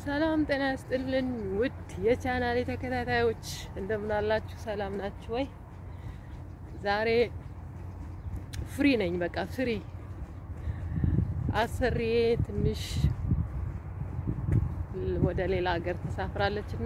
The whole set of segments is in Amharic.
ሰላም ጤና ያስጥልን ውድ የቻናሌ ተከታታዮች እንደምን አላችሁ? ሰላም ናችሁ ወይ? ዛሬ ፍሪ ነኝ። በቃ ፍሪ አሰሪዬ ትንሽ ወደ ሌላ ሀገር ተሳፍራለች እና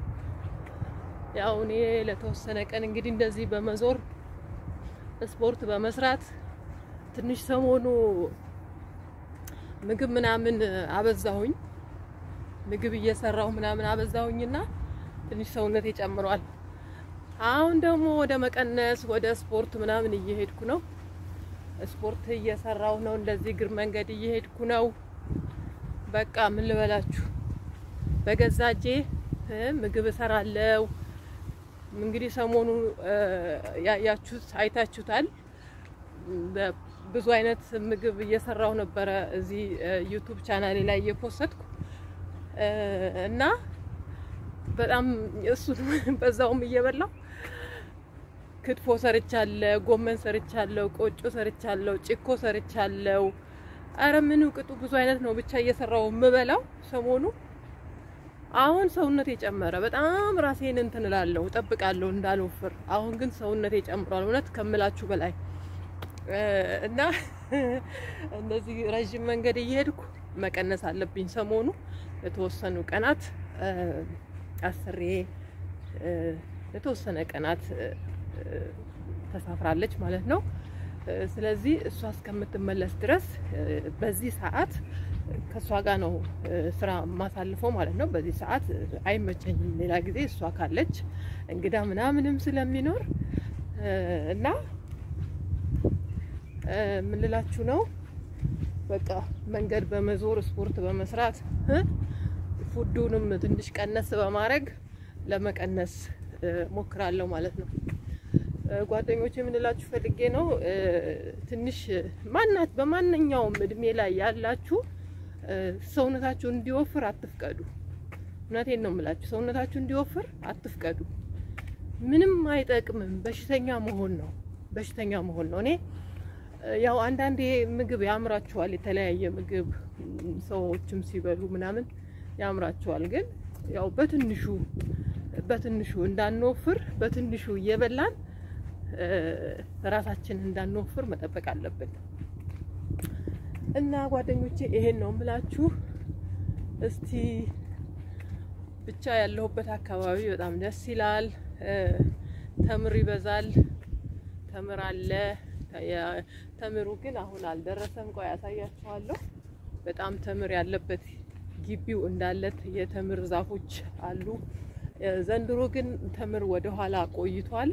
ያው እኔ ለተወሰነ ቀን እንግዲህ እንደዚህ በመዞር ስፖርት በመስራት ትንሽ ሰሞኑ ምግብ ምናምን አበዛሁኝ። ምግብ እየሰራሁ ምናምን አበዛሁኝና ትንሽ ሰውነቴ ጨምሯል። አሁን ደግሞ ወደ መቀነስ ወደ ስፖርት ምናምን እየሄድኩ ነው። ስፖርት እየሰራሁ ነው። እንደዚህ እግር መንገድ እየሄድኩ ነው። በቃ ምን ልበላችሁ፣ በገዛ እጄ ምግብ እሰራለሁ። እንግዲህ ሰሞኑ ያያችሁት አይታችሁታል። ብዙ አይነት ምግብ እየሰራሁ ነበረ እዚህ ዩቱብ ቻናሌ ላይ እየፖሰትኩ እና በጣም እሱን በዛውም እየበላው ክትፎ ሰርቻለሁ፣ ጎመን ሰርቻለሁ፣ ቆጮ ሰርቻለሁ፣ ጭኮ ሰርቻለሁ። አረ ምን ቅጡ ብዙ አይነት ነው ብቻ እየሰራው የምበላው ሰሞኑ። አሁን ሰውነቴ ጨመረ። በጣም ራሴን እንትን እላለሁ እጠብቃለሁ እንዳልወፍር። አሁን ግን ሰውነቴ ጨምሯል እውነት ከምላችሁ በላይ እና እንደዚህ ረዥም መንገድ እየሄድኩ መቀነስ አለብኝ ሰሞኑ ለተወሰኑ ቀናት አስሬ ለተወሰነ ቀናት ተሳፍራለች ማለት ነው። ስለዚህ እሷ እስከምትመለስ ድረስ በዚህ ሰዓት ከእሷ ጋር ነው ስራ የማሳልፈው ማለት ነው። በዚህ ሰዓት አይመቸኝም። ሌላ ጊዜ እሷ ካለች እንግዳ ምናምንም ስለሚኖር እና ምንላችሁ ነው በቃ መንገድ በመዞር ስፖርት በመስራት ፉዱንም ትንሽ ቀነስ በማድረግ ለመቀነስ ሞክራለሁ ማለት ነው። ጓደኞች የምንላችሁ ፈልጌ ነው ትንሽ ማናት በማንኛውም እድሜ ላይ ያላችሁ ሰውነታችሁ እንዲወፍር አትፍቀዱ። እውነቴን ነው የምላችሁ፣ ሰውነታችሁ እንዲወፍር አትፍቀዱ። ምንም አይጠቅምም። በሽተኛ መሆን ነው በሽተኛ መሆን ነው። እኔ ያው አንዳንዴ ምግብ ያምራችኋል፣ የተለያየ ምግብ ሰዎችም ሲበሉ ምናምን ያምራችኋል። ግን ያው በትንሹ በትንሹ እንዳንወፍር በትንሹ እየበላን ራሳችን እንዳንወፍር መጠበቅ አለብን። እና ጓደኞቼ ይሄን ነው የምላችሁ። እስቲ ብቻ ያለሁበት አካባቢ በጣም ደስ ይላል። ተምር ይበዛል፣ ተምር አለ። ተምሩ ግን አሁን አልደረሰም። ቆይ ያሳያችኋለሁ። በጣም ተምር ያለበት ግቢው እንዳለት የተምር ዛፎች አሉ። ዘንድሮ ግን ተምር ወደ ኋላ ቆይቷል።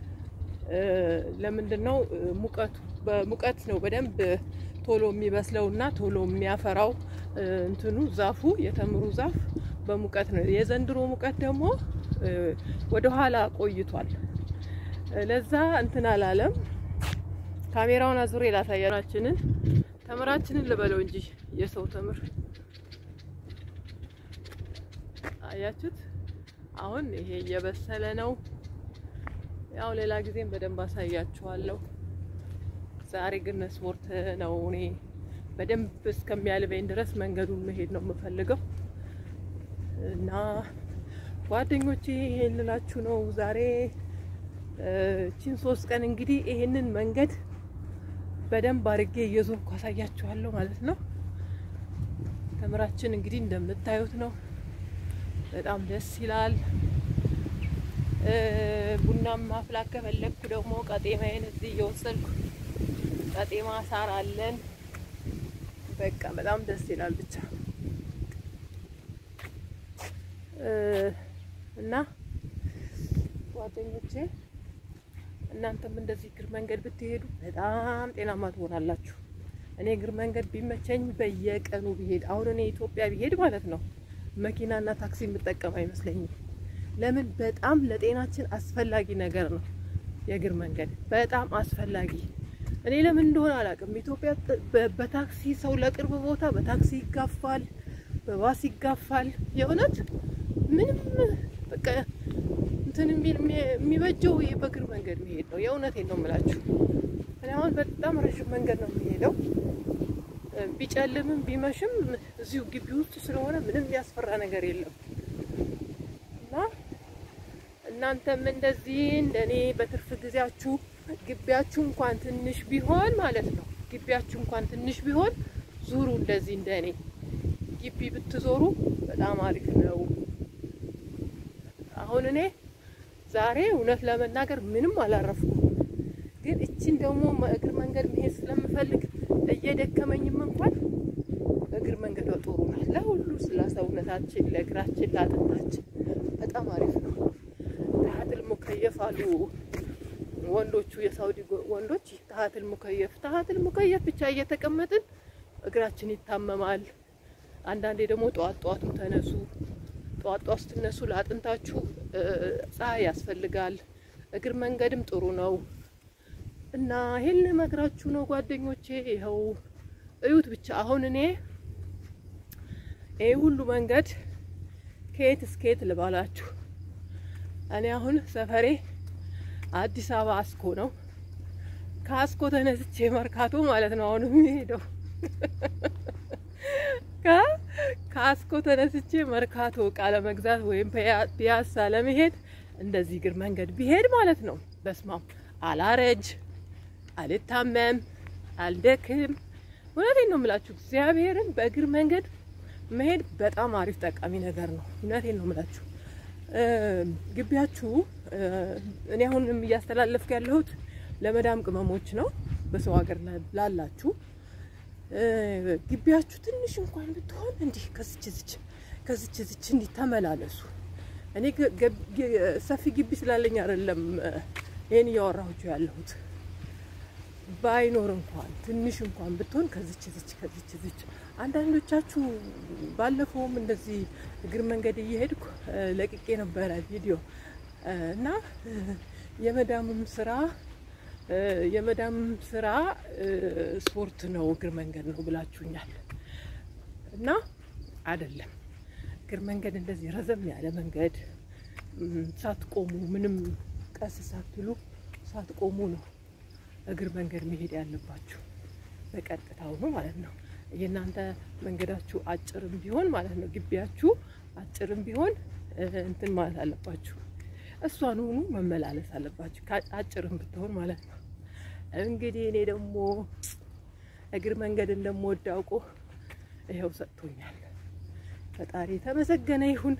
ለምንድን ነው? ሙቀቱ በሙቀት ነው በደንብ ቶሎ የሚበስለው እና ቶሎ የሚያፈራው እንትኑ ዛፉ የተምሩ ዛፍ በሙቀት ነው። የዘንድሮ ሙቀት ደግሞ ወደ ኋላ ቆይቷል። ለዛ እንትን አላለም። ካሜራውን አዙሬ ላሳያችንን ተምራችንን ልበለው እንጂ የሰው ተምር አያችሁት? አሁን ይሄ እየበሰለ ነው። ያው ሌላ ጊዜም በደንብ አሳያችኋለሁ። ዛሬ ግን ስፖርት ነው። እኔ በደንብ እስከሚያልበኝ ድረስ መንገዱን መሄድ ነው የምፈልገው እና ጓደኞቼ ይሄን ልላችሁ ነው ዛሬ ቺን ሶስት ቀን እንግዲህ ይሄንን መንገድ በደንብ አድርጌ እየዞርኩ አሳያችኋለሁ ማለት ነው። ተምራችን እንግዲህ እንደምታዩት ነው። በጣም ደስ ይላል። ቡናም ማፍላት ከፈለግኩ ደግሞ ቀጤማዬን እዚህ እየወሰድኩ ቀጤማ ሳር አለን። በቃ በጣም ደስ ይላል ብቻ እና ጓደኞቼ እናንተም እንደዚህ እግር መንገድ ብትሄዱ በጣም ጤናማ ትሆናላችሁ። እኔ እግር መንገድ ቢመቸኝ በየቀኑ ቢሄድ አሁን እኔ ኢትዮጵያ ቢሄድ ማለት ነው መኪናና ታክሲ የምጠቀም አይመስለኝም። ለምን? በጣም ለጤናችን አስፈላጊ ነገር ነው የእግር መንገድ በጣም አስፈላጊ። እኔ ለምን እንደሆነ አላውቅም። ኢትዮጵያ በታክሲ ሰው ለቅርብ ቦታ በታክሲ ይጋፋል፣ በባስ ይጋፋል። የእውነት ምንም በቃ እንትን የሚበጀው ይሄ በእግር መንገድ መሄድ ነው። የእውነቴን ነው የምላችሁ። እኔ አሁን በጣም ረዥም መንገድ ነው የሚሄደው ቢጨልምም ቢመሽም እዚሁ ግቢ ውስጥ ስለሆነ ምንም የሚያስፈራ ነገር የለም እና እናንተም እንደዚህ እንደኔ በትርፍ ጊዜያችሁ ግቢያችሁ እንኳን ትንሽ ቢሆን ማለት ነው ግቢያችሁ እንኳን ትንሽ ቢሆን ዙሩ። እንደዚህ እንደኔ ግቢ ብትዞሩ በጣም አሪፍ ነው። አሁን እኔ ዛሬ እውነት ለመናገር ምንም አላረፍኩም፣ ግን እችን ደግሞ እግር መንገድ መሄድ ስለምፈልግ እየደከመኝም እንኳን እግር መንገዷ ጥሩ ናት። ለሁሉ ስለ ሰውነታችን፣ ለእግራችን፣ ለአጥንታችን በጣም አሪፍ ነው። ታሀትል ሙከየፍ አሉ ወንዶቹ የሳውዲ ወንዶች ታሀትል ሙከየፍ ታሀትል ሙከየፍ ብቻ እየተቀመጥን እግራችን ይታመማል። አንዳንዴ ደግሞ ጠዋት ጠዋትም ተነሱ። ጠዋት ጠዋት ስትነሱ ለአጥንታችሁ ፀሐይ ያስፈልጋል። እግር መንገድም ጥሩ ነው እና ይሄን ልመክራችሁ ነው ጓደኞቼ። ይኸው እዩት ብቻ አሁን እኔ ይህ ሁሉ መንገድ ከየት እስከየት ልባላችሁ። እኔ አሁን ሰፈሬ አዲስ አበባ አስኮ ነው። ከአስኮ ተነስቼ መርካቶ ማለት ነው አሁን የሚሄደው ከአስኮ ተነስቼ መርካቶ እቃ ለመግዛት ወይም ፒያሳ ለመሄድ እንደዚህ እግር መንገድ ቢሄድ ማለት ነው። በስማም አላረጅ፣ አልታመም፣ አልደክም። እውነቴን ነው የምላችሁ እግዚአብሔርን በእግር መንገድ መሄድ በጣም አሪፍ ጠቃሚ ነገር ነው። እውነቴን ነው የምላችሁ። ግቢያችሁ እኔ አሁንም እያስተላለፍኩ ያለሁት ለመዳም ቅመሞች ነው፣ በሰው ሀገር ላላችሁ ግቢያችሁ ትንሽ እንኳን ብትሆን እንዲህ ከዝች ዝች ከዝች ዝች እንዲህ ተመላለሱ። እኔ ሰፊ ግቢ ስላለኝ አይደለም ይህን እያወራሁችሁ ያለሁት። ባይኖር እንኳን ትንሽ እንኳን ብትሆን ከዝች ዝች ከዝች ዝች። አንዳንዶቻችሁ ባለፈውም እንደዚህ እግር መንገድ እየሄድኩ ለቅቄ ነበረ ቪዲዮ እና የመዳምም ስራ የመዳም ስራ ስፖርት ነው እግር መንገድ ነው ብላችሁኛል። እና አይደለም እግር መንገድ እንደዚህ ረዘም ያለ መንገድ ሳትቆሙ ምንም ቀስ ሳትሉ ሳትቆሙ ነው እግር መንገድ መሄድ ያለባችሁ። በቀጥታው ነው ማለት ነው። የእናንተ መንገዳችሁ አጭርም ቢሆን ማለት ነው ግቢያችሁ አጭርም ቢሆን እንትን ማለት አለባችሁ። እሷን ሆኑ መመላለስ አለባችሁ አጭርም ብትሆን ማለት ነው። እንግዲህ እኔ ደግሞ እግር መንገድ እንደምወድ አውቆ ይኸው ሰጥቶኛል። ፈጣሪ የተመሰገነ ይሁን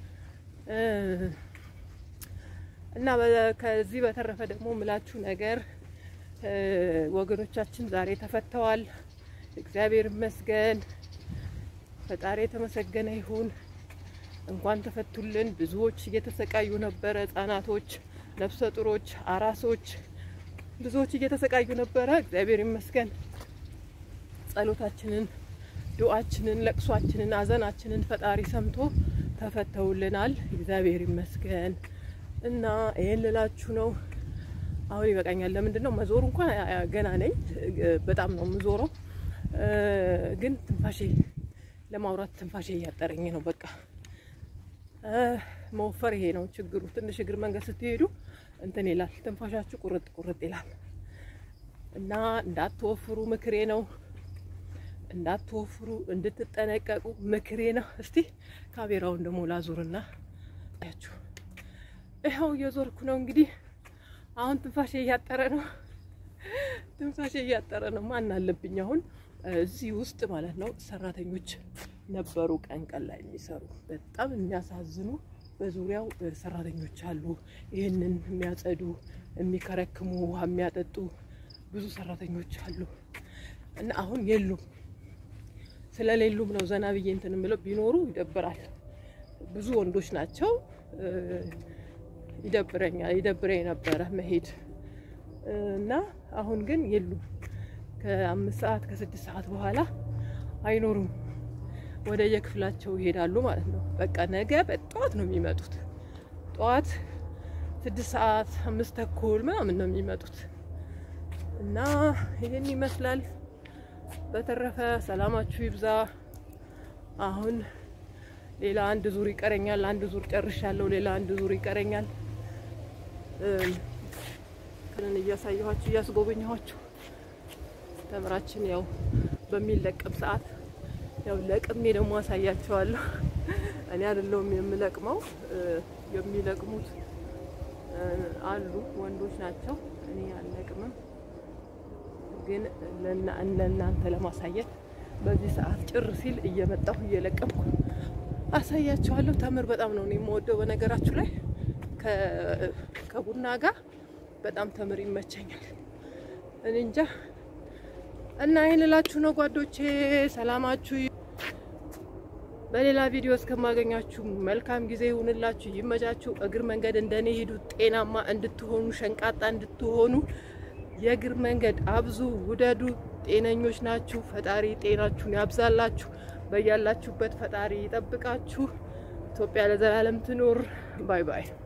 እና ከዚህ በተረፈ ደግሞ ምላችሁ ነገር ወገኖቻችን ዛሬ ተፈተዋል። እግዚአብሔር ይመስገን። ፈጣሪ የተመሰገነ ይሁን። እንኳን ተፈቱልን። ብዙዎች እየተሰቃዩ ነበረ። ህጻናቶች፣ ነፍሰ ጡሮች፣ አራሶች ብዙዎች እየተሰቃዩ ነበረ። እግዚአብሔር ይመስገን ጸሎታችንን፣ ዱዓችንን፣ ለቅሷችንን፣ አዘናችንን ፈጣሪ ሰምቶ ተፈተውልናል። እግዚአብሔር ይመስገን እና ይሄን ልላችሁ ነው። አሁን ይበቃኛል። ለምንድን ነው መዞሩ እንኳን ገና ነኝ። በጣም ነው የምዞረው፣ ግን ትንፋሼ ለማውራት ትንፋሼ እያጠረኝ ነው። በቃ መወፈር ይሄ ነው ችግሩ። ትንሽ እግር መንገድ ስትሄዱ እንትን ይላል፣ ትንፋሻችሁ ቁርጥ ቁርጥ ይላል እና እንዳትወፍሩ ምክሬ ነው። እንዳትወፍሩ እንድትጠነቀቁ ምክሬ ነው። እስቲ ካሜራውን ደግሞ ላዙርና ያችሁ ይኸው እየዞርኩ ነው እንግዲህ አሁን ትንፋሼ እያጠረ ነው። ትንፋሼ እያጠረ ነው። ማን አለብኝ አሁን እዚህ ውስጥ ማለት ነው ሰራተኞች ነበሩ ቀን ቀን ላይ የሚሰሩ በጣም የሚያሳዝኑ በዙሪያው ሰራተኞች አሉ። ይህንን የሚያጸዱ፣ የሚከረክሙ፣ ውሃ የሚያጠጡ ብዙ ሰራተኞች አሉ እና አሁን የሉም። ስለሌሉም ነው ዘና ብዬ እንትን የምለው። ቢኖሩ ይደብራል። ብዙ ወንዶች ናቸው። ይደብረኛል፣ ይደብረኝ ነበረ መሄድ እና አሁን ግን የሉም። ከአምስት ሰዓት ከስድስት ሰዓት በኋላ አይኖሩም። ወደ የክፍላቸው ይሄዳሉ ማለት ነው። በቃ ነገ በጠዋት ነው የሚመጡት። ጠዋት ስድስት ሰዓት አምስት ተኩል ምናምን ነው የሚመጡት እና ይህን ይመስላል። በተረፈ ሰላማችሁ ይብዛ። አሁን ሌላ አንድ ዙር ይቀረኛል። አንድ ዙር ጨርሻለሁ። ሌላ አንድ ዙር ይቀረኛል። ክንን እያሳየኋችሁ እያስጎበኘኋችሁ ተምራችን ያው በሚለቀም ሰዓት ያው ለቅሜ ደግሞ አሳያቸዋለሁ። እኔ አይደለሁም የምለቅመው፣ የሚለቅሙት አሉ ወንዶች ናቸው። እኔ አልለቅምም፣ ግን ለእናንተ ለማሳየት በዚህ ሰዓት ጭር ሲል እየመጣሁ እየለቀምኩ አሳያቸዋለሁ። ተምር በጣም ነው የምወደው። በነገራችሁ ላይ ከቡና ጋር በጣም ተምር ይመቸኛል። እኔ እንጃ እና ይህን እላችሁ ነው ጓዶቼ። ሰላማችሁ በሌላ ቪዲዮ እስከማገኛችሁ መልካም ጊዜ ይሁንላችሁ፣ ይመቻችሁ። እግር መንገድ እንደኔ ሂዱ፣ ጤናማ እንድትሆኑ፣ ሸንቃጣ እንድትሆኑ የእግር መንገድ አብዙ፣ ውደዱ። ጤነኞች ናችሁ። ፈጣሪ ጤናችሁን ያብዛላችሁ። በያላችሁበት ፈጣሪ ይጠብቃችሁ። ኢትዮጵያ ለዘላለም ትኖር። ባይ ባይ